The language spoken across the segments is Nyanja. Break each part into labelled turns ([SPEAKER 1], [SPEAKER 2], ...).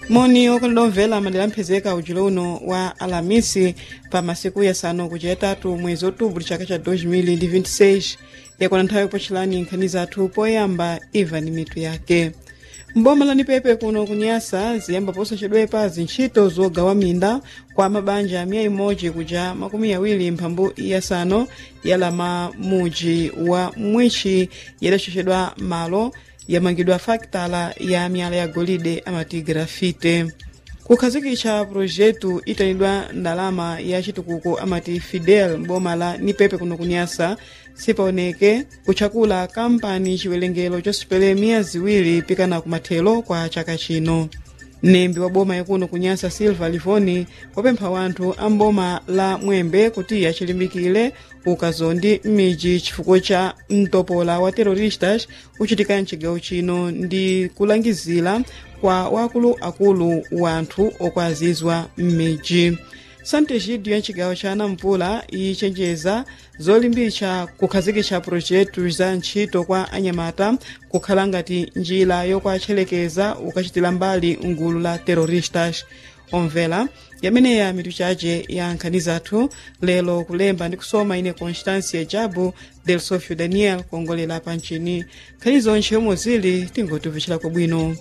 [SPEAKER 1] moni okondedwa omvera madera amphezeka ujulo uno wa alamisi pa masiku yasanu kuja yatatu mwezi outubro chaka cha 2026 yakwana nthawi yopochelani nkhani zathu poyamba iva ni mitu yake mboma lani pepe kuno kunyasa ziyamba posachedwepa zintchito zogawa minda kwa mabanja miya imodzi kuja makumi awiri mphambu yasanu yalama muji wa mwichi yadachochedwa malo yamangidwa faktala ya miyala ya golide amati grafite kukhazikitsa projetu itanidwa ndalama ya chitukuko amati fidel mboma la nipepe kuno kunyasa sipaoneke kutchakula kampani chiwerengero chosipele miya ziwiri pikana kumathelo kwa chaka chino mnembi wa boma yakuno kunyasa silva livoni wapempha wanthu a mboma la mwembe kuti achilimbikire ukazondi m'midzi chifukwa cha mtopola wa terroristas uchitika mchigawo chino ndi kulangizira kwa wakuluakulu wanthu okwazizwa m'midzi santegidio ya mchigawo cha nampula ichenjeza zolimbitsa kukhazikitsa projetu za ntchito kwa anyamata kukhala ngati njira yokwatchelekeza ukachitira mbali ngulu la terroristas omvera yameneya mitu chace ya nkhani zathu lero kulemba ndi kusoma ine constancia jabu del sofio daniel kuongolera pa mchini nkhani zonse yomwe zili tingotivuchirako bwino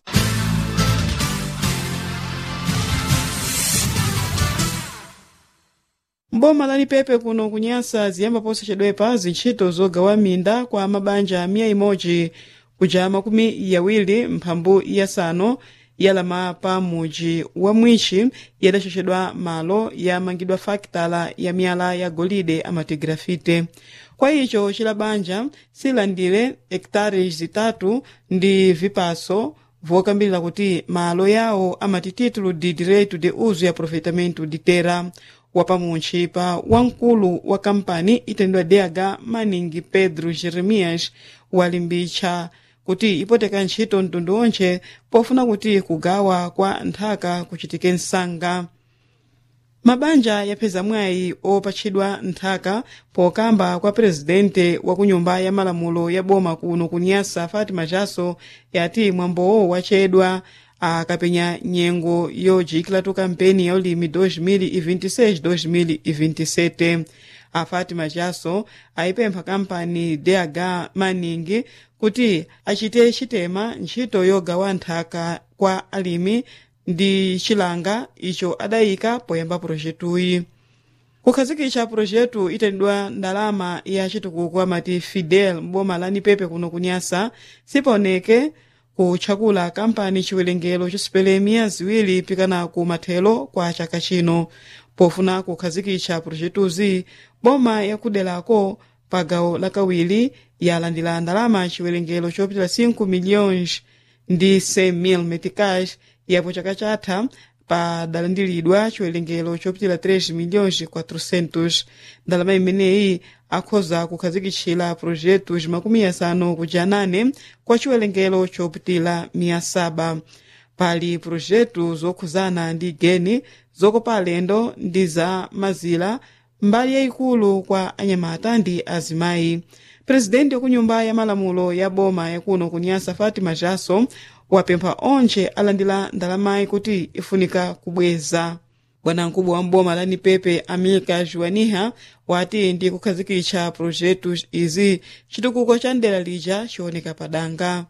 [SPEAKER 1] mboma lani pepe kuno kunyasa ziyamba posachedwepa zintchito zogawa minda kwa mabanja miya imodzi kuja makumi yawiri mphambu yasanu yalama pa muji wa mwichi yadachochedwa malo yamangidwa faktala ya miyala ya golide amati grafite kwa icho chila banja silandire hektares zitatu ndi vipaso vokambirira kuti malo yawo amati título de direito de uso e aproveitamento de terra wapamuntchi pa wamkulu wa kampani itendwa dh manning pedro jeremias walimbitsa kuti ipoteka ntchito mtundu onse pofuna kuti kugawa kwa nthaka kuchitike msanga mabanja yapeza mwayi opatchidwa nthaka pokamba kwa presidente wa kunyumba ya malamulo ya boma kuno kunyasa fatima jaso yati mwambowo wachedwa akapenya nyengo yojikiratu kampeni ya ulimi 2026-2027 a fatima jaso ayipempha kampani dh manning kuti achite chitema ntchito yogawa nthaka kwa alimi ndi chilanga icho adayika poyamba projetuyi kukhazikitsa projetu itendwa ndalama ya chitukuko amati fidel mboma la nipepe kuno kunyasa sipaoneke kutchakula kampani chiwerengero chosipele miya ziwiri pikana ku mathelo kwa chaka chino pofuna kukhazikitsa projetuzi boma yakuderako pa gawo lakawiri yalandira ndalama chiwerengero chopitira 5 milhões ndi 100 mil meticais yapo chaka chatha padalandiridwa chiwerengero chopitira 3 milhões 400 ndalama imeneyi akhoza kukhazikitchira projetos makumi asanu kuja nane kwa chiwerengero chopitira miya saba pali projetu zokhuzana ndi geni zokopa alendo ndi za mazira mbali yayikulu kwa anyamata ndi azimayi presidenti wakunyumba ya malamulo ya boma yakuno kunyasa fatima jaso wapempha onse alandira ndalamayi kuti ifunika kubweza bwanamkubwa wa mboma la nipepe amilka juaniha wati ndi kukhazikitsa projetu izi chitukuko cha ndera lija chioneka padanga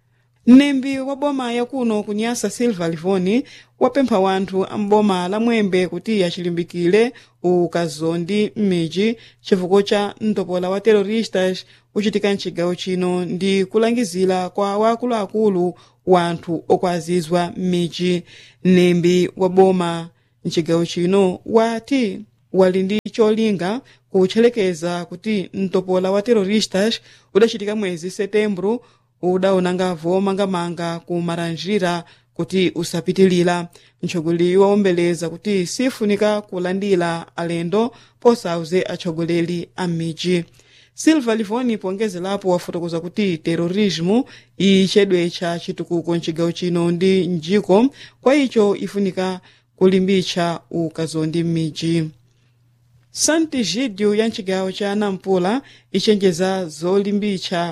[SPEAKER 1] mnembi wa boma yakuno kunyasa silva livoni wapempha wanthu amboma la mwembe kuti achilimbikire ukazondi m'midzi chifukwa cha mtopola wa terroristas uchitika mchigawo chino ndi kulangizira kwa wakuluakulu wanthu okwazizwa m'midzi mnembi wa boma mchigawo chino wati wali ndi cholinga kutchelekeza kuti mtopola wa terroristas udachitika mwezi setembro udaonanga vomangamanga ku maranjira kuti usapitilira mtsogoleri wawombeleza kuti sifunika kulandira alendo posauze atsogoleri a m'midzi silva livoni pongezerapo wafotokoza kuti terorismo ichedwe cha chitukuko mchigawo chino ndi mjiko kwa icho ifunika kulimbitsa ukazondi m'midzi santigidio ya mchigawo cha nampula ichenjeza zolimbitsa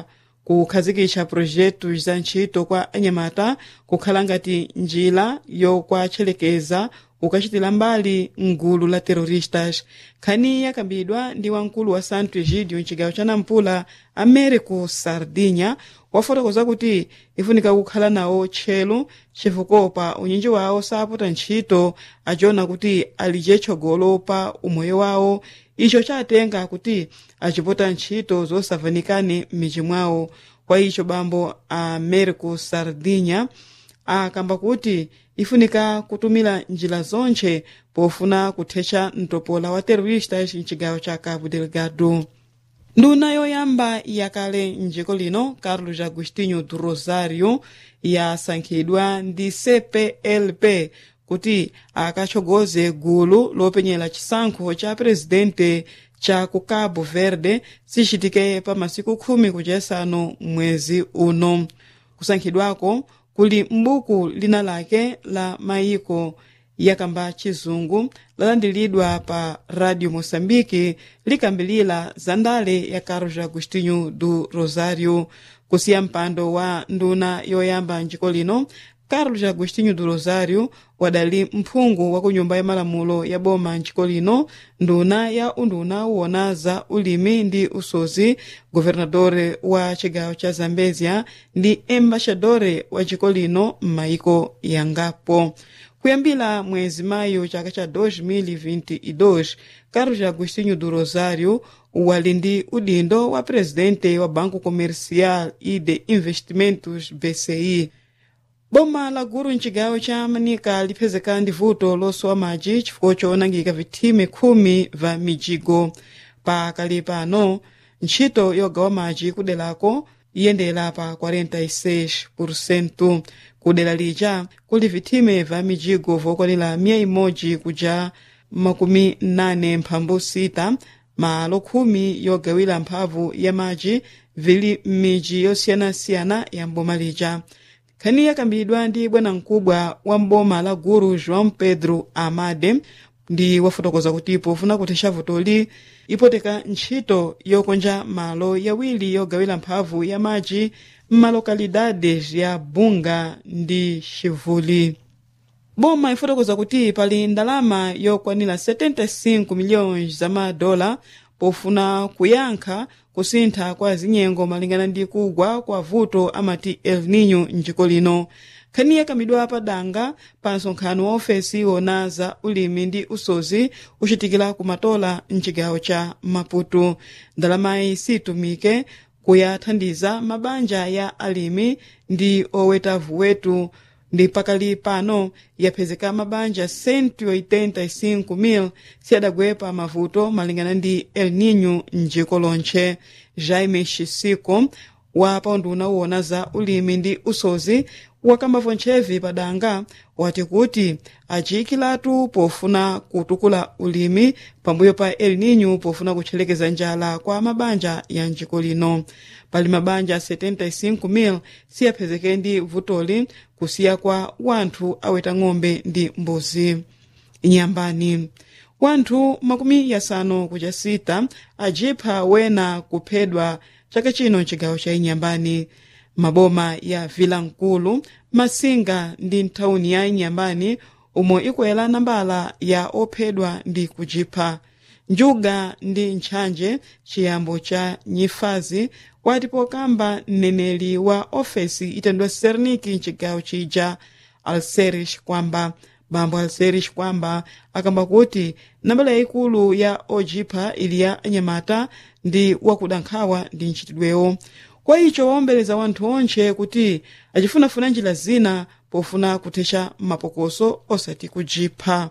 [SPEAKER 1] kukhazikitsa projetu za ntchito kwa anyamata kukhala ngati njira yokwatchelekeza ukachitira mbali mgulu la terroristas nkhani yakambidwa ndi wamkulu wa santo egidio mcigawo cha nampula américo sardinya wafotokoza kuti ifunika kukhala nawo tchelu chifukwa pa unyinji wawo sapota ntchito aciona kuti ali cetchogolo pa umoyo wawo icho chatenga kuti acipota ntchito zosavanikane m'midzi mwawo kwa icho bambo américo sardinya akamba kuti ifunika kutumira njira zonche pofuna kuthetsa mtopola wa terroristas mcigawo cha cabo delgado nduna yoyamba yakale mdziko lino carlos agostinho do rosário yasankhidwa ndi cplp kuti akatsogoze gulu lopenyera chisankho cha presidente cha ku cabo verde sichitike pa masiku khumi kuchesano mwezi uno kusankhidwako kuli m'buku lina lake la mayiko yakamba chizungu lalandilidwa pa radio moçambique likambilira za ndale ya carlos agostinho do rosário kusiya mpando wa nduna yoyamba mdziko lino carlos agostinho do rosário wadali mphungu wa ku nyumba ya malamulo ya boma mdziko lino nduna ya unduna uwona za ulimi ndi usozi governadore wa cigawo cha zambezia ndi embaxadore wa dziko lino m'mayiko yangapo kuyambira mwezi mayu chaka cha 2022 carlos agostinho do rosário wali ndi udindo wa presidente wa banco comercial e de investimentos bci boma la guru mcigawo cha manika liphezeka ndi vuto losowa madzi chifukwa choonangika vithime khumi va mijigo pakali pano ntchito yogawa madzi kudelako iyendera pa 46% kudera lija kuli vithime va mijigo vokwanira miya imodzi kuja makumi nane mphambu sita malo khumi yogawira mphamvu ya madzi vili m'midzi yosiyanasiyana ya mboma lija nkhani yakambidwa ndi bwanamkubwa wa mboma la guru joão pedro amade ndi wafotokoza kuti pofuna kuthetsa vutoli ipoteka ntchito yokonja malo yawiri yogawira mphamvu ya madzi m'malokalidades ya bunga ndi xivuli boma ifotokoza kuti pali ndalama yokwanira 75 miliyoni za madola pofuna kuyankha kusintha kwa zinyengo malingana ndi kugwa kwa vuto amati el nino mdziko lino nkhani yakambidwa padanga pa nsonkhano wa ofesi wona za ulimi ndi usozi uchitikira kumatola mcigawo cha maputo ndalamayi situmike kuyathandiza mabanja ya alimi ndi oweta vuwetu ndi pakali pano yaphezeka mabanja 185,000 siyadagwepa mavuto malingana ndi el nino mdziko lonche jaime xisiko wa paunduna uwona za ulimi ndi usozi wakambavo ntchevi padanga wati kuti aciyikiratu pofuna kutukula ulimi pambuyo pa el nino pofuna kutchelekeza njala kwa mabanja ya mdziko lino pali mabanja 75,000 siyaphezeke ndi vutoli kusiya kwa wanthu aweta ng'ombe ndi mbuzi inyambani wanthu makumi yasanu kuja sita ajipha wena kuphedwa chaka chino mcigawo cha inyambani maboma ya vilankulu masinga ndi nthawuni ya inyambani omwe ikwera nambala ya ophedwa ndi kujipha njuga ndi ntchanje chiyambo cha nyifazi wati pokamba mneneri wa ofesi itendwa serniki mcigawo chija alserish kwamba bambo alserish kwamba akamba kuti nambala yayikulu ya ojipha ili ya anyamata ndi wakuda nkhawa ndi ntchitidwewo kwa icho waombeleza wanthu onche kuti acifunafuna njira zina pofuna kuthetsa mapokoso osati kujipha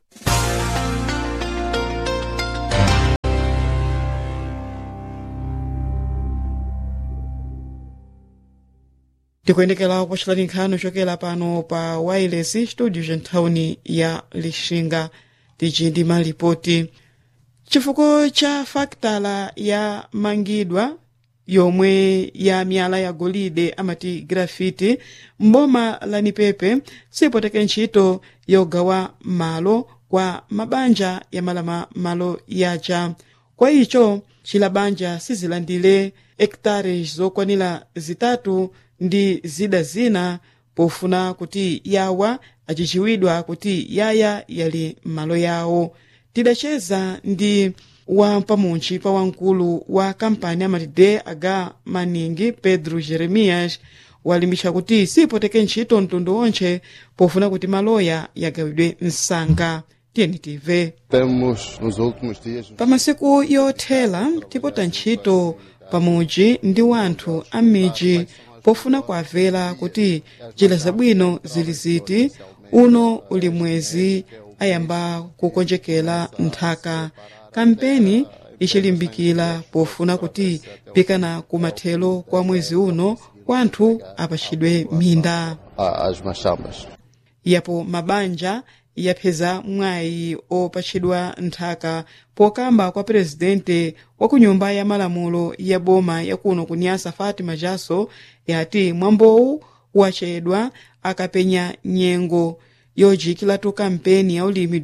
[SPEAKER 1] tikuyendekera kupocherani nkhani chokera pano pa wireless studio cha nthawuni ya lixinga tici ndi malipoti chifukwa cha faktala ya mangidwa yomwe ya miyala ya golide amati grafiti mboma la nipepe sipoteke ntchito yogawa malo kwa mabanja ya malama malo yaja kwa icho cila banja sizilandire hektares zokwanira zitatu ndi zida zina pofuna kuti yawa acichiwidwa kuti yaya yali m'malo yawo tidaceza ndi wampamuntchi pa wamkulu wa kampani amati dh maningi pedro jeremias walimbitsa kuti sipoteke ntchito mtundu wonse pofuna kuti maloya yagawidwe msanga tiyeni tive
[SPEAKER 2] Temos nos últimos dias
[SPEAKER 1] pa masiku yothela tipota ntchito pamudzi ndi wanthu a m'midzi pofuna kuamvera kuti njira zabwino zili ziti uno uli mwezi ayamba kukonjekera nthaka kampeni ichilimbikira pofuna kuti pikana kumathelo kwa mwezi uno wanthu apachidwe minda
[SPEAKER 2] a- às machambas.
[SPEAKER 1] yapo mabanja yapheza mwayi opatchidwa nthaka pokamba kwa presidente wa ku nyumba ya malamulo ya boma yakuno kunyasa fatima jaso yati mwambowu wachedwa akapenya nyengo yojikiratu kampeni ya ulimi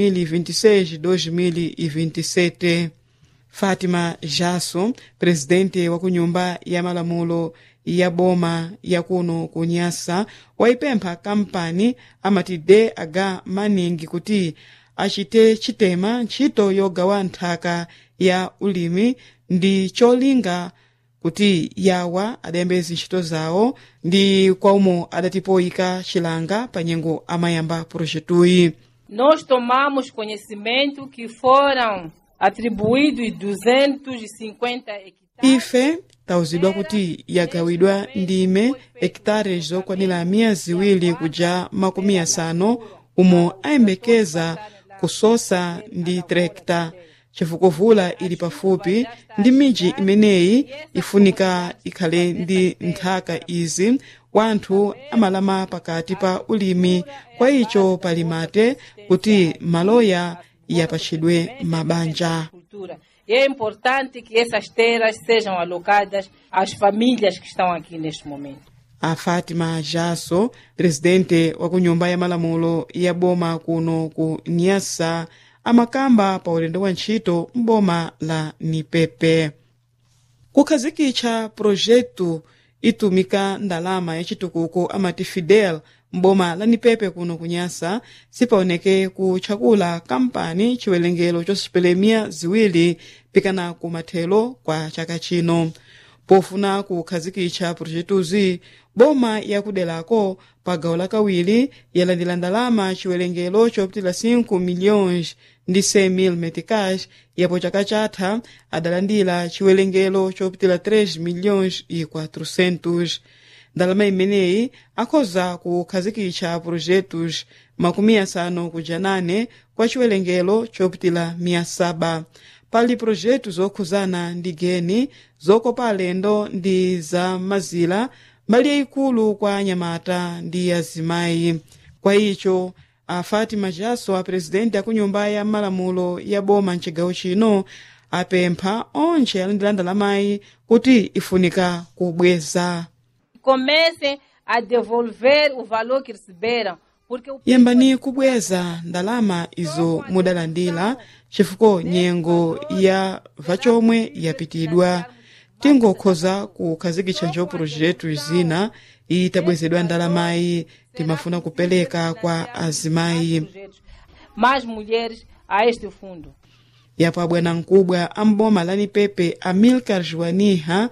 [SPEAKER 1] 2026-2027 fatima jaso presidente wa ku nyumba ya malamulo ya boma yakuno kunyasa waipempha kampani amati dh maningi kuti achite chitema ntchito yogawa nthaka ya ulimi ndi cholinga kuti yawa adayembeza ntchito zawo ndi kwaumo adatipoyika chilanga pa nyengo amayamba projetuyi
[SPEAKER 3] Nós tomamos conhecimento que foram atribuídos 250 hectares.
[SPEAKER 1] ife tawuzidwa kuti yagawidwa ndime hektares zokwanira miya ziwiri kuja makumi asanu umo ayembekeza kusosa ndi trekta chifukwa vula ili pafupi ndi midzi imeneyi ifunika ikhale ndi nthaka izi wanthu amalama pakati pa ulimi kwa icho pali mate kuti maloya yapatchidwe mabanja
[SPEAKER 3] Cultura. E é importante que essas terras sejam alocadas às famílias que estão aqui neste momento.
[SPEAKER 1] a fatima jaso presidente wa ku nyumba ya malamulo ya boma kuno ku nyasa amakamba pa ulendo wa ntchito m'boma la nipepe kukhazikitsa projetu itumika ndalama yachitukuko amati fidel m'boma la nipepe kuno kunyasa sipaoneke kutchakula kampani chiwerengero chosipelemia ziwiri pikana kumathelo kwa chaka chino pofuna kukhazikitsa projetuzi boma yakudelako pa gawo lakawiri yalandira ndalama chiwerengero chopitila 5 milhões ndi 100 mil meticais yapo chaka chatha adalandira chiwerengero chopitila 3 milhões e 400 ndalama imeneyi akhoza kukhazikitsa projetos makumi asanu kuja nane kwa chiwerengero chopitila miya saba pali projeto zokhuzana ndi geni zokopa alendo ndi za mazira mbali yayikulu kwa anyamata ndi azimayi kwa icho a fatima jaso a presidente aku nyumba ya malamulo ya boma mcigawo chino apempha onse alandira ndalamayi kuti ifunika kubweza
[SPEAKER 3] Comecem a devolver o valor que receberam, porque o
[SPEAKER 1] yambani kubweza ndalama izo mudalandira chifukwa nyengo ya vachomwe yapitidwa tingokhoza kukhazikitsa njo projeto zina itabwezedwa ndalamayi timafuna kupereka kwa azimayi
[SPEAKER 3] projetos mais mulheres a este fundo.
[SPEAKER 1] yapo abwanamkubwa amboma la nipepe amilcar joaniha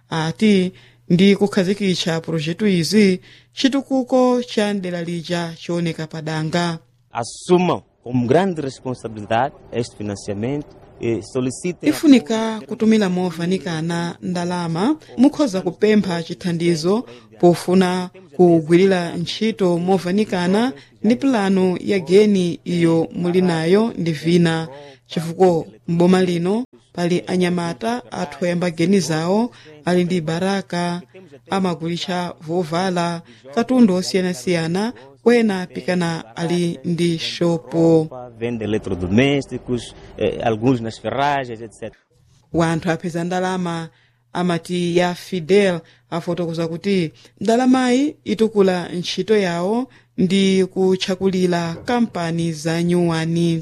[SPEAKER 1] ati ndi kukhazikitsa projeto izi chitukuko cha ndera lija chioneka padanga
[SPEAKER 4] assumam como grande responsabilidade este financiamento e solicitem
[SPEAKER 1] ifunika kutumira movanikana ndalama mukhoza kupempha chithandizo pofuna kugwirira ntchito movanikana ndi pulano ya geni iyo muli nayo ndi vina chifukwa m'boma lino pali anyamata athu oyamba geni zawo ali ndi baraka amagulitsa vovala katundu osiyanasiyana kwena pikana ali ndi shopo
[SPEAKER 4] vende eletrodomésticos, eh, alguns nas ferragens, etc.
[SPEAKER 1] wanthu apeza ndalama amati ya fidel afotokoza kuti ndalamayi itukula ntchito yawo ndi kutchakulira kampani za nyuwani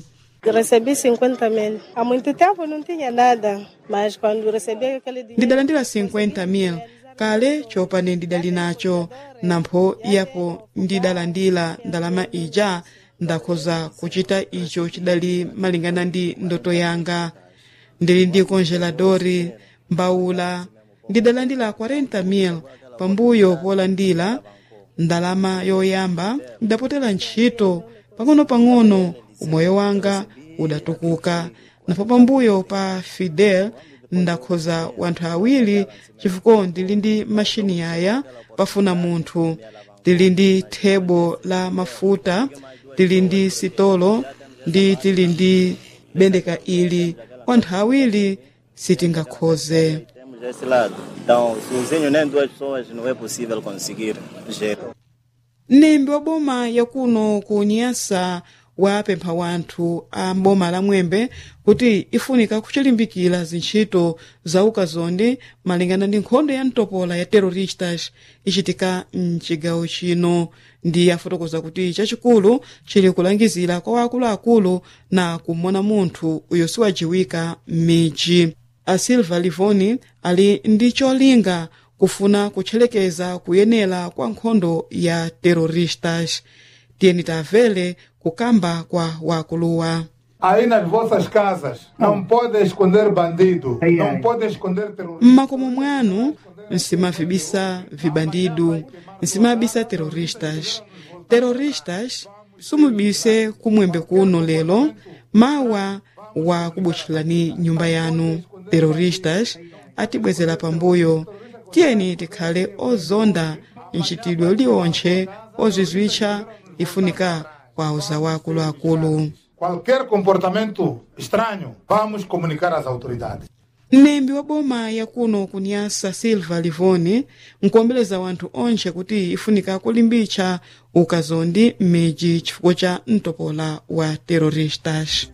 [SPEAKER 5] Recebi 50 mil. Há muito tempo não tinha nada, mas quando recebi aquele dinheiro.
[SPEAKER 1] ndidalandira 50 mil kale chopane ndidali nacho nampho iyapo ndidalandira ndalama ija ndakhoza kuchita icho chidali malingana ndi ndoto yanga ndili ndi konjeladori mbawula ndidalandira 40 mil pambuyo polandira ndalama yoyamba ndapotera ntchito pang'ono-pang'ono umoyo wanga udatukuka napo pambuyo pa fidel ndakhoza wanthu awiri chifukwa ndili ndi mashini yaya pafuna munthu tili ndi thebo la mafuta tili ndi sitolo ndi tili ndi bendeka ili wanthu awiri sitingakhoze
[SPEAKER 6] Temos esse lado. Então, sozinho nem duas pessoas não é possível conseguir gerar.
[SPEAKER 1] mnembi wa boma yakuno ku nyasa wapempha wanthu a mboma la mwembe kuti ifunika kuchilimbikira zintchito za ukazondi malingana ndi nkhondo ya mtopola ya terroristas ichitika mchigawo chino ndi afotokoza kuti chachikulu chili kulangizira kwa wakuluakulu na kumona munthu uyo siwajiwika m'midzi a silva livoni ali ndi cholinga kufuna kutchelekeza kuyenera kwa nkhondo ya terroristas tiyeni tamvere kukamba kwa wakuluwa
[SPEAKER 7] Aí nas vossas casas não podem esconder bandido, não podem esconder terrorista.
[SPEAKER 1] mmakomo mwanu nsimavibisa vibandidu nsimabisa terroristas terroristas sumubise kumwembe kuno lero mawa wa kubutchulani nyumba yanu terroristas atibwezera pambuyo tiyeni tikhale ozonda mchitidwe uliwontche ozizwitcha ifunika kwa uza wakuluakulu
[SPEAKER 7] Qualquer comportamento estranho, vamos comunicar às autoridades.
[SPEAKER 1] mnembi wa boma yakuno kunyasa silva livoni nkuombeleza wanthu onse kuti ifunika kulimbitsa ukazondi m'midzi chifukwa cha mtopola wa terroristas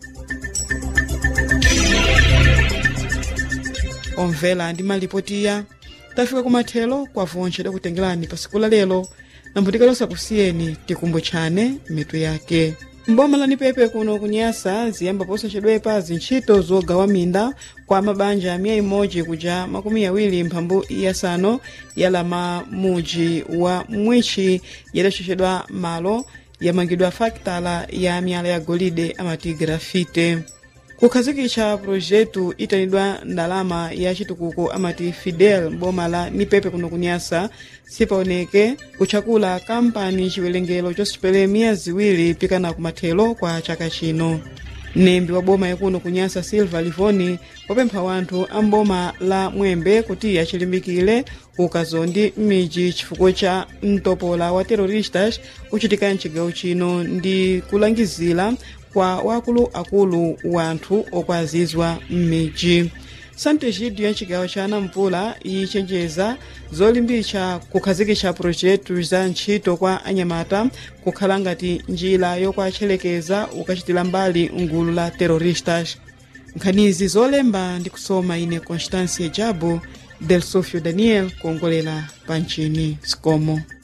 [SPEAKER 1] omvera ndi malipotiya tafika kumathelo kwa vonse dakutengerani pa siku la lero nambutikalosa kusiyeni tikumbutchane mitu yake mboma la nipepe kuno kunyasa ziyamba posachedwepa zintchito zogawa minda kwa mabanja miya imodzi kuja makumi awiri mphambu yasanu yalama muji wa mwitchi yadachochedwa malo yamangidwa fakitala ya miyala ya golide amati grafite kukhazikitsa projetu itanidwa ndalama ya chitukuko amati fidel boma la nipepe kuno kunyasa sipaoneke kutchakula kampani chiwerengero chosipele miya ziwiri pikana kumathelo kwa chaka chino mnembi wa boma yakuno kunyasa silva livoni wapempha wanthu a mboma la mwembe kuti achilimbikire ukazondi m'midzi chifukwa cha mtopola wa terroristas uchitika mchigawo chino ndi kulangizira kwa wakuluakulu wanthu okwazizwa m'midzi santegidio ya mchigawo cha nampula ichenjeza zolimbitsa kukhazikitsa projetu za ntchito kwa anyamata kukhala ngati njira yokwatchelekeza ukachitira mbali ngulu la terroristas nkhanizi zolemba ndi kusoma ine constância jabo del sofio daniel kuongolera pa mchini scomo